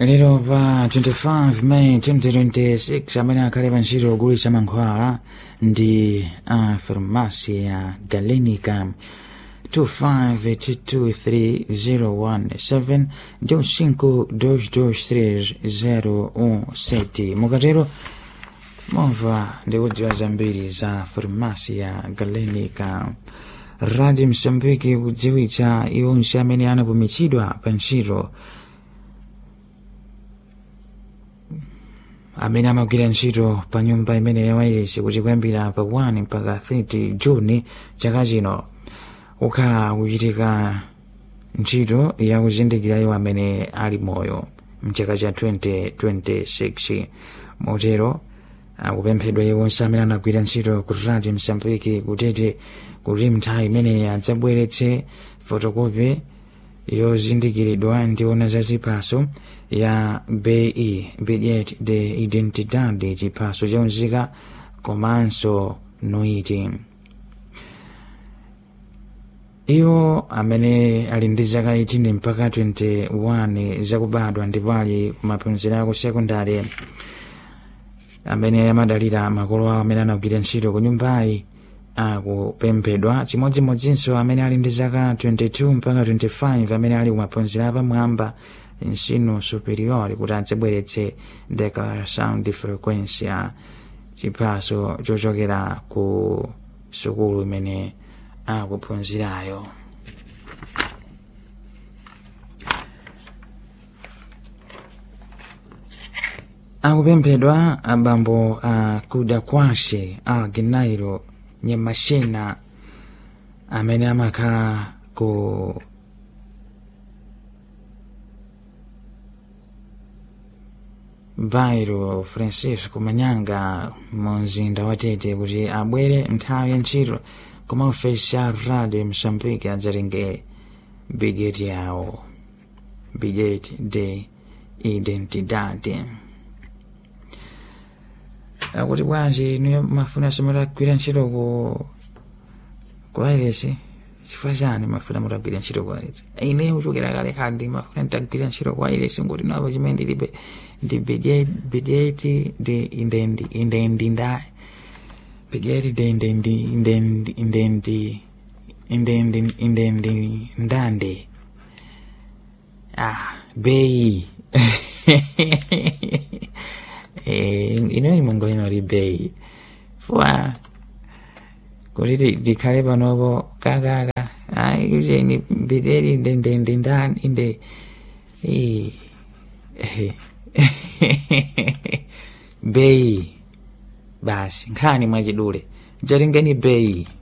lero pa 25 May 2026 amene akhale pa ntchito ogulitsa mankhwala ndi a farmasi ya galenica 25223017 ndi 522317 mukatero momva ndi kudziwa zambiri za farmasi ya galenica radio msambiki kudziwitsa iwonse amene anapumitsidwa pa ntchito amene amagwira ntchito pa nyumba imene ya wailesi kuti kuyambira pa 1 mpaka 30 juni chaka chino kukhala kuchitika ntchito yakuzindikira iwo amene ali moyo mchaka cha 2026 motero akupemphedwa iwonse amene anagwira ntchito ku radio msambiki kutete kuti mnthawi imeneyi adzabweretse fotokopi yozindikiridwa ndiona za ziphaso ya be bilhete de identidade chiphaso chaunzika komanso noiti iwo amene ali ndi zaka 18 mpaka 21 zakubadwa ndipo ali kumaphunziro ako sekondari amene amadalira makolo awo amene anagwira ntchito ku nyumbayi akupemphedwa chimodzimodzinso amene ali ndi zaka 22 mpaka 25 amene ali kumaphunziro apamwamba ensino superior kuti adzabweretse declaração de frequência chiphaso chochokera ku sukulu imene akuphunzirayo akupemphedwa abambo a kuda kwashe a ginairo nyamashina amene amakhala ku bairo francisco manyanga mu mzinda wa tete kuti abwere nthawi ya ntchito koma ofesi ya radio msambiki adzatenge bigeti yawo bilhete de identidade akuti bwanji niyo mafuna simutagwira ntchito ku ku airesi chifukwa chani mafuna mutagwira ntchito ku airesi ine kuchokera kale kale ndi mafuna nditagwira ntchito ku airesi ngoti napo chimene ndilibe ndi bilhete de indendinda bilhete de indendi indendi indendi indendi indendi ndande ah bei ino imongo ino bei fwa kuti ndikhale panopo kakaka ayi ucheni bideri ndendendindani inde bei basi nkhani mwachidule jatengeni bei